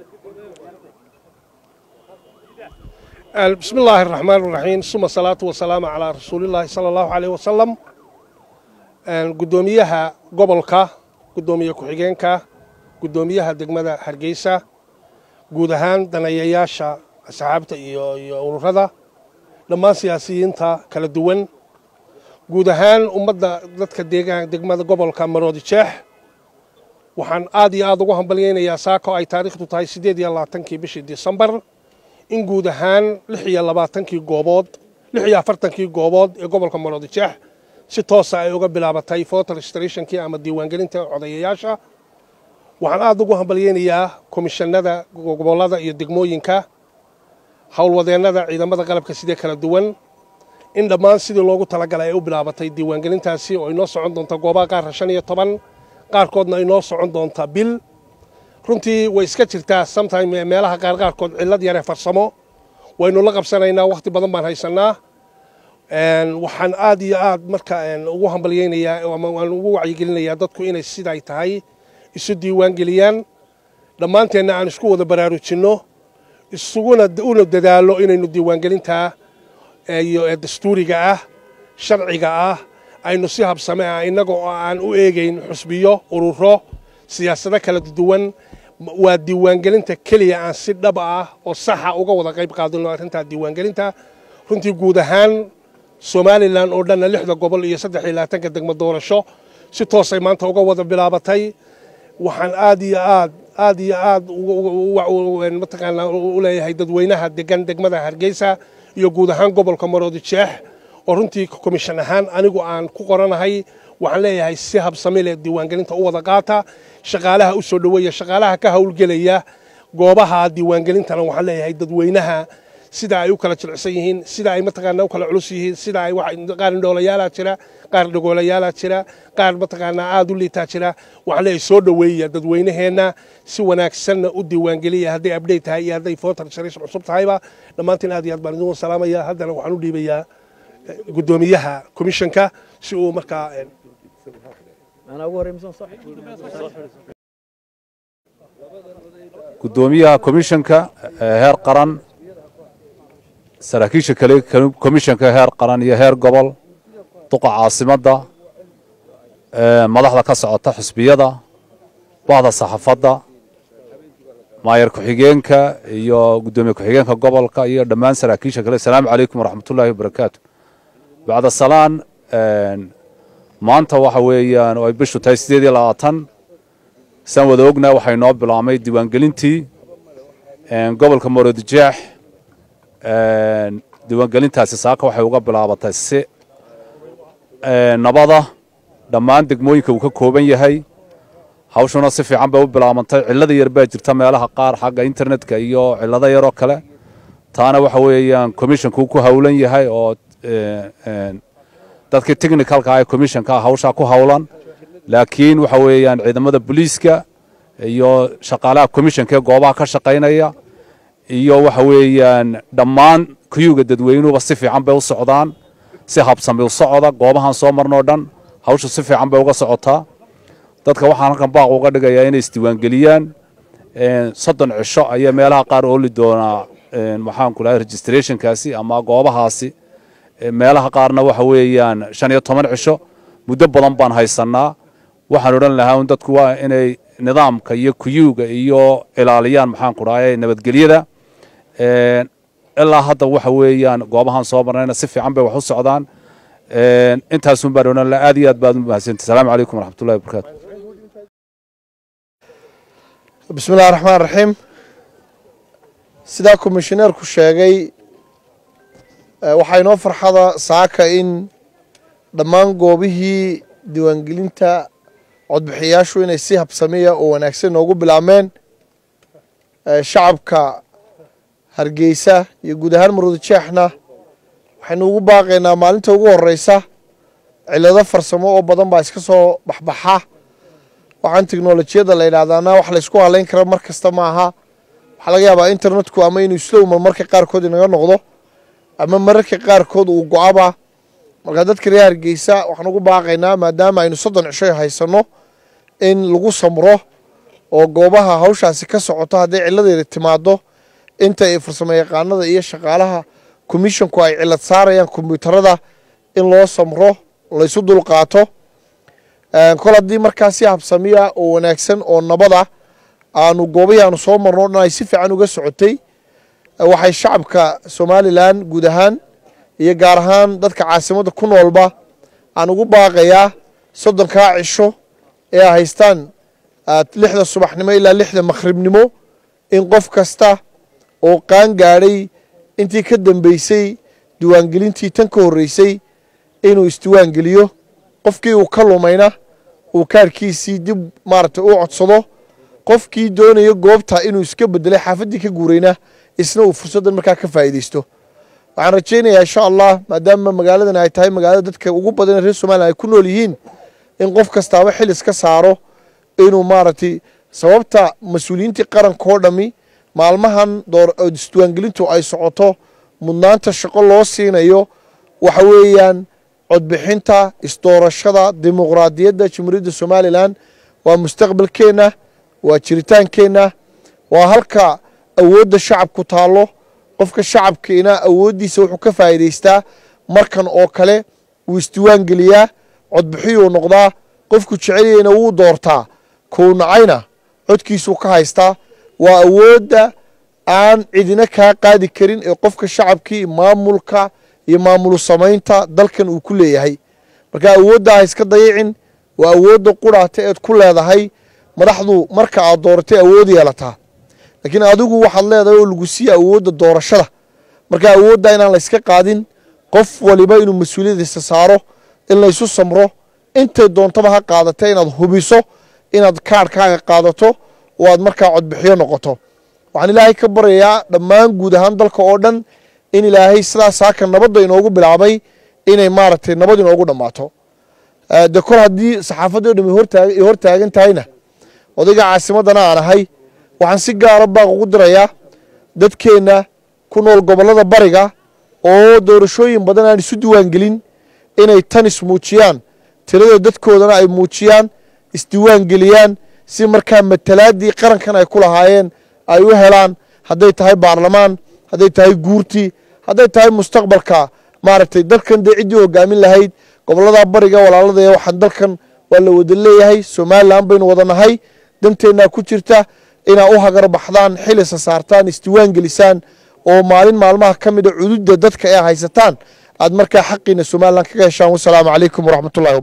بسم الله الرحمن الرحيم ثم الصلاة والسلام على رسول الله صلى الله عليه وسلم قدوميها قبلك قدومية كحيجينك قدوميها دقمدة حرقيسة قودهان دنياياشا أصحابتا iyo ururada dhammaan siyaasiyiinta kala duwan guud ahaan ummadda dadka deegaan degmada gobolka maroodi jeex waxaan aad iyo aad ugu hambalyaynayaa saako ay taariikhdu tahay siddeed iyo labaatankii bishii disembar in guud ahaan lix iyo labaatankii goobood lix iyo afartankii goobood ee gobolka maroodi jeex si toosa ay uga bilaabatay voter registrationkii ama diiwaangelinta codayayaasha waxaan aad ugu hambalyaynayaa komishanada gobollada iyo degmooyinka howlwadeennada ciidamada qalabka sidee kala duwan in dhammaan sidii loogu talagalay ay u bilaabatay diiwaangelintaasi oo inoo socon doonta goobaha qaarka shan iyo toban qaarkoodna inoo socon doonta bil runtii way iska jirtaa sometime meelaha qaar qaarkood cillad yaree farsamo waynu la qabsanaynaa wakhti badan baan haysannaa waxaan aad iyo aad marka ugu hambalyaynayaa ama waan ugu wacyigelinayaa dadku inay siday tahay isu diiwaangeliyaan dhammaanteenna aan isku wada baraarujinno isuguna una dadaalo inaynu diiwaangelintaa iyo dastuuriga ah sharciga ah aynu si habsame ah innaga oo aan u eegayn xusbiyo ururo siyaasado kala duwan waa diiwaangelinta keliya aan si dhab ah oo saxa uga wada qayb qaadino arrintaa diiwaangelinta runtii guud ahaan somalilan oo dhanna lixda gobol iyo saddex iyo labaatanka degmo doorasho si toosay maanta uga wada bilaabatay waxaan aad iyo aad aad iyo aad mataqaanaa u leeyahay dadweynaha degan degmada hargeysa iyo guud ahaan gobolka maroodi jeex oo runtii komishan ahaan anigu aan ku qoranahay waxaan leeyahay si habsami leh diiwaangelinta u wada qaata shaqaalaha u soo dhoweeya shaqaalaha ka howlgelaya goobaha diiwaangelintana waxaan leeyahay dadweynaha sida ay u kala jilicsan yihiin sida ay mataqaanaa u kala culus yihiin sida ay qaar indhoolayaala jira qaar dhagoolayaala jira qaar mataqaanaa aad u liitaa jira waxaan leeyahay soo dhoweeya dadweynaheenna si wanaagsanna u diiwaangeliya hadday abdhate tahay iyo hadday voter registration cusub tahayba dhammaantiin aad iyo aad baan idin salaamaya haddana waxaan u dhiibayaa guddoomiyaha komishanka si uu markaa guddoomiyaha komishanka heer qaran saraakiisha kale komishanka heer qaran iyo heer gobol duqa caasimadda madaxda ka socota xusbiyada bahda saxafadda maayar ku-xigeenka iyo guddoomiye ku-xigeenka gobolka iyo dhammaan saraakiisha kale asalaamu calaykum waraxmatullaahi wabarakaatu bacda salaan maanta waxa weeyaan oo ay bishu tahay siddeed iyo labaatan saan wada ognaa waxaa inoo bilaabmay diiwaangelintii gobolka moorodijeex diiwaangelintaasi saaka waxay uga bilaabatay si nabada dhammaan degmooyinka uu ka kooban yahay hawshuna si fiican bay u bilaabantay cillada yar baa jirta meelaha qaar xagga internetka iyo cillado yaroo kale taana waxa weeyaan commishonkuu ku howlan yahay oo dadkii technicalka ah ee commissionka hawshaa ku howlan laakiin waxa weeyaan ciidamada booliiska iyo shaqaalaha commissionka ee goobaha ka shaqaynaya iyo waxa weeyaan dhammaan kuyuga dadweynuhuba si fiican bay u socdaan si habsami u socda goobahan soo marnoo dhan hawshu si fiican bay uga socotaa dadka waxaan halkan baaq uga dhigayaa inay isdiiwaangeliyaan soddon cisho ayaa meelaha qaar ooli doonaa maxaanku dhahay registrationkaasi ama goobahaasi meelaha qaarna waxa weeyaan shan iyo toban cisho muddo badan baan haysannaa waxaan odhan lahaa un dadku waa inay nidaamka iyo kuyuuga iyo ilaaliyaan maxaanku dhahay nabadgelyada ilaa hadda waxa weeyaan goobahan soo marnayna si fiican bay wax u socdaan intaasun baan odhan lahaa aad iyo aad baad u mahadsantay asalaamu calaykum waraxmatullahi wabarakaatu bismi illahi raxmaan raxiim sidaa komishineerku sheegay waxaa inoo farxada saaka in dhammaan goobihii diiwaangelinta codbixiyayaashu inay si habsamiya oo wanaagsan noogu bilaabmeen shacabka hargeysa iyo guud ahaan maruudijeexna waxaynu ugu baaqaynaa maalinta ugu horeysa cilado farsamo oo badan baa iska soo baxbaxa waxaan teknolojiyadda la yidhahdaana wax laysku halayn kara mar kasta maaha waxaa laga yaabaa internetku ama inuu slowma marka qaarkood inaga noqdo ama mararka qaarkood uu go-aba marka dadka reer hargeysa waxaan ugu baaqaynaa maadaama aynu soddon cisho haysanno in lagu samro oo goobaha hawshaasi ka socoto hadday ciladeeda timaado inta ay farsamo yaqaanada iyo shaqaalaha komishonku ay cilad saarayaan kombyuutarada in loo samro laysu dulqaato kol haddii markaa si habsamiya oo wanaagsan oo nabada aanu goobahii aanu soo marno o dhan ay si fiican uga socotay waxay shacabka somalilan guud ahaan iyo gaar ahaan dadka caasimadda ku noolba aan ugu baaqayaa soddonkaa cisho ee ay haystaan lixda subaxnimo ilaa lixda makhribnimo in qof kasta oo qaan gaadhay intii ka dambeysay diiwaangelintii tan ka horreysay inuu isdiiwaangeliyo qofkii uu ka lumayna uu kaarkiisii dib maaragtay u codsado qofkii doonaya goobta inuu iska bedelay xaafaddii ka guurayna isna uu fursaddan markaa ka faa'iidaysto waxaan rajaynayaa insha allah maadaama magaaladan ay tahay magaalada dadka ugu badan reer somalilan ay ku nool yihiin in qof kastaaba xil iska saaro inuu maaragtay sababta mas-uuliyiintii qarankoo dhammi maalmahan isdiiwaangelintu ay socoto mudnaanta shaqo loo siinayo waxa weeyaan codbixinta isdoorashada dimuqraadiyadda jamhuuriyadda somalilan waa mustaqbalkeenna waa jiritaankeenna waa halka awoodda shacabku taallo qofka shacabkiina awooddiisa wuxuu ka faa'iidaystaa markan oo kale wuu isdiiwaangeliyaa codbixiyuu noqdaa qofku jecelyahayna wuu doortaa kuu nacayna codkiisuu ka haystaa waa awoodda aan cidina kaa qaadi karin ee qofka shacabkii maamulka iyo maamulu samaynta dalkan uu ku leeyahay marka awoodda ha iska dayicin waa awoodda quraata eed ku leedahay madaxdu marka aad dooratay awood yeelataa laakiin adigu waxaad leedahay oo lagu siiya awoodda doorashada marka awoodda inaan la yska qaadin qof waliba inuu mas-uuliyadiisa saaro in laysu samro intay doontaba ha qaadata inaad hubiso inaad kaarhkaaga qaadato oo aad markaa codbixiyo noqoto waxaan ilaahay ka baryayaa dhammaan guud ahaan dalka oo dhan in ilaahay sidaas saaka nabadda inoogu bilaabay inay maaragtay nabad inoogu dhammaato de kor haddii saxaafaddi o dham ay hor taagan tahayna odayga caasimaddana aan ahay waxaan si gaara baaq ugu dirayaa dadkeenna ku nool gobollada bariga oo doorashooyin badan aan isu diiwaangelin inay tan ismuujiyaan tirada dadkoodana ay muujiyaan isdiiwaangeliyaan si markaa matalaaddii qarankan ay ku lahaayeen ay u helaan hadday tahay baarlamaan hadday tahay guurtii hadday tahay mustaqbalka maaragtay dalkan dee ciddii hogaamin lahayd gobollada bariga walaaladaya waxaan dalkan waa la wada leeyahay somalilan baynu wada nahay danteennaa ku jirta inaa u hagar baxdaan xilisa saartaan isdiiwaan gelisaan oo maalin maalmaha ka mida cududda dadka ee haysataan aad markaa xaqiina somalilan kaga heshaan wasalaamu calaykum waraxmatullahi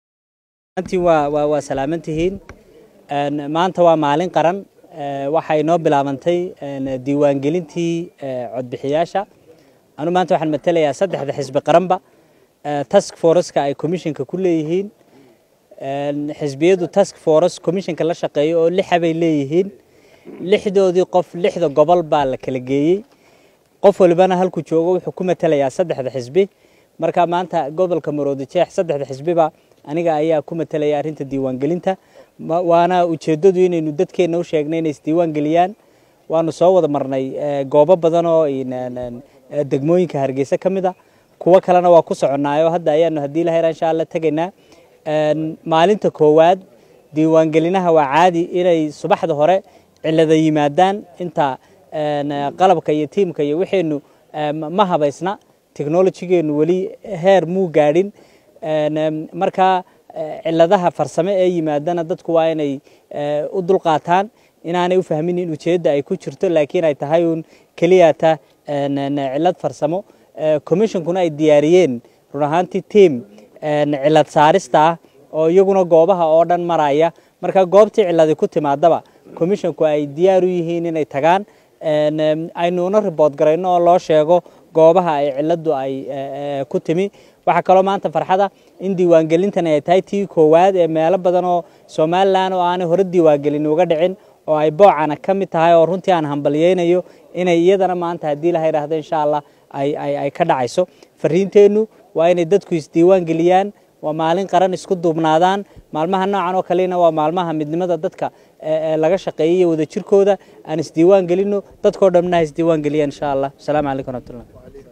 waa waa waa salaaman tihiin maanta waa maalin qaran waxay noo bilaabantay diiwaangelintii codbixiyaasha anu maanta waxaan matelayaa saddexda xisbi qaranba task foreska ay commissionka ku leeyihiin xisbiyadu task force commissionka la shaqeeyo oo lixa bay leeyihiin lixdoodii qof lixda gobol baa la kala geeyey qof walibana halkuu joogo wuxuu ku matelayaa saddexda xisbi marka maanta gobolka maroodi jeex saddexda xisbiba aniga ayaa ku matelaya arrinta diiwaangelinta waana ujeeddadu inaynu dadkeenna u sheegnay inay isdiiwaan geliyaan waanu soo wada marnay goobo badan oo degmooyinka hargeysa ka mid a kuwo kalena waa ku soconnaayo hadda ayaanu haddii la hera insha alla tegaynaa maalinta koowaad diiwaangelinaha waa caadi inay subaxda hore cilada yimaadaan inta qalabka iyo tiimka iyo wixaynu ma habaysna technologigeennu weli heer muu gaadhin markaa ciladaha farsame ee yimaadana dadku waa inay u dulqaataan inaanay u fahmin in ujeedda ay ku jirto laakiin ay tahay uun keliyata cilad farsamo commissionkuna ay diyaariyeen run ahaantii tiam cilad saarista ah oo iyaguna goobaha oo dhan maraya marka goobtii ciladi ku timaadaba commissionku ay diyaar u yihiin inay tagaan aynuuna ribood garayno oo loo sheego goobaha ay ciladu ay ku timi waxaa kaloo maanta farxada in diiwaangelintan ay tahay tii koowaad ee meelo badan oo somalilan oo aanay hore diiwaangelin uga dhicin oo ay boocana ka mid tahay oo runtii aan hambalyeynayo inay iyadana maanta haddii la yidhaahdo insha allah ay ka dhacayso fariinteennu waa inay dadku isdiiwaan geliyaan waa maalin qaran isku duubnaadaan maalmaha noocan oo kalena waa maalmaha midnimada dadka laga shaqeeyay iyo wadajirkooda aan isdiiwaan gelino dadkoo dhamna ha isdiiwaan geliyaan insha allah asalaamu calaykum waraxmatullah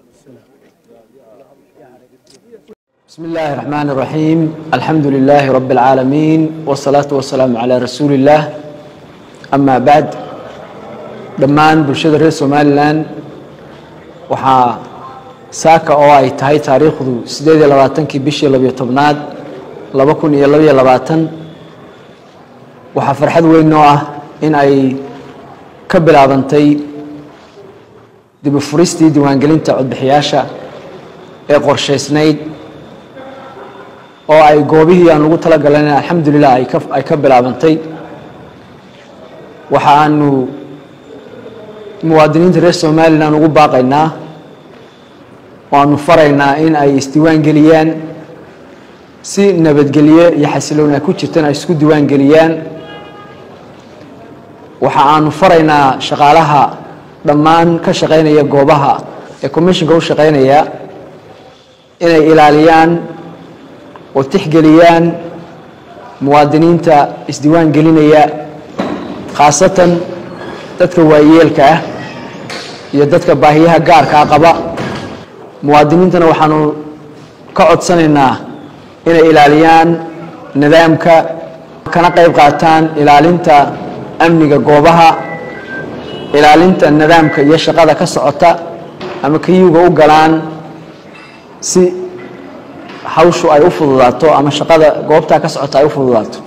بسم الله الرحمن الرحيم الحمد لله رب العالمين والصلاة والسلام على رسول الله amaa bacd dhammaan bulshada reer somalilan waxaa saaka oo ay tahay taariikhdu siddeed iyo labaatankii bishii labiyo tobnaad laba kun iyo labaiyo labaatan waxaa farxad weyn oo ah in ay ka bilaabantay dibu furistii diiwaangelinta codbixiyaasha ee qorshaysnayd oo ay goobihii aan ugu tala galan alxamdulilah ay ka ay ka bilaabantay waxa aanu muwaadiniinta reer somalilan ugu baaqaynaa oo aanu faraynaa in ay isdiiwaan geliyaan si nabadgelye iyo xasiloon ay ku jirtaan ay isku diiwaan geliyaan waxa aanu faraynaa shaqaalaha dhammaan ka shaqaynaya goobaha ee commissionka u shaqaynaya inay ilaaliyaan oo tixgeliyaan muwaadiniinta isdiiwaan gelinaya khaasatan dadka waayeelka ah iyo dadka baahiyaha gaarkaa qaba muwaadiniintana waxaanu ka codsanaynaa inay ilaaliyaan nidaamka kana qayb qaataan ilaalinta amniga goobaha ilaalinta nidaamka iyo shaqada ka socota ama kayuga u galaan si hawshu ay u fududaato ama shaqada goobtaa ka socota ay u fududaato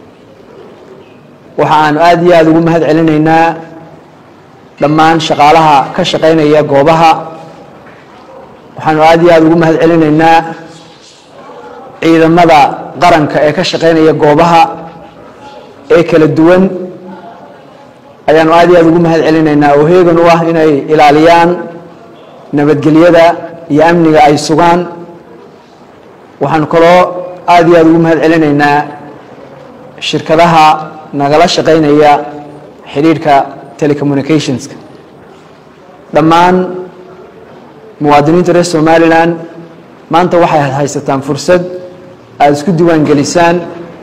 waxa aanu aada iyo aada ugu mahad celinaynaa dhammaan shaqaalaha ka shaqaynaya goobaha waxaanu aada iyo aada ugu mahad celinaynaa ciidamada qaranka ee ka shaqaynaya goobaha ee kala duwan ayaanu aada iyo aada ugu mahad celinaynaa oo heegan u ah inay ilaaliyaan nabadgelyada iyo amniga ay sugaan waxaanu kaloo aada iyo aada ugu mahad celinaynaa shirkadaha nagala shaqaynaya xidhiidhka telecommunicationska dhammaan muwaadiniinta reer somalilan maanta waxay haysataan fursad aada isku diiwaan gelisaan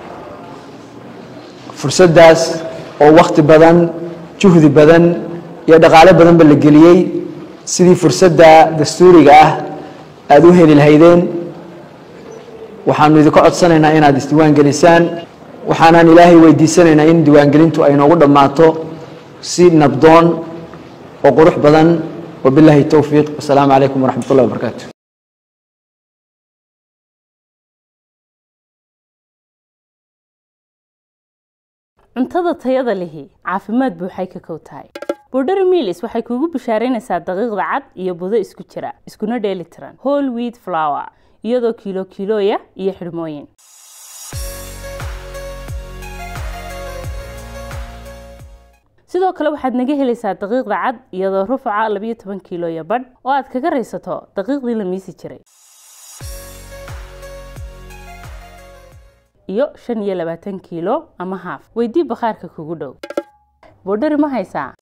fursaddaas oo wakhti badan juhdi badan iyo dhaqaale badanba la geliyey sidii fursadda dastuuriga ah aada u heli lahaydeen waxaanu idinka codsanaynaa inaad isdiiwaan gelisaan waxaanaan ilaahay weydiisanaynaa in diiwaangelintu ay noogu dhammaato si nabdoon oo qurux badan wabilaahi towfiiq wasalaamu calaykum waraxmat ullahi wabarakaatu cuntada tayada lihi caafimaad buuxay ka kow tahay bordheri miilis waxay kuugu bishaaraynaysaa daqiiqda cad iyo budo isku jira iskuna dheeli tiran whole wheat flower iyadoo kiilo kiilooya iyo xidhmooyin sidoo kale waxaad naga helaysaa daqiiqda cad iyadoo rufaca labiyo toban kiilooya badh oo aad kaga raysato daqiiqdii la miisi jiray iyo shan iyo labaatan kiilo ama haaf weydii bakhaarka kugu dhow boodhari ma haysaa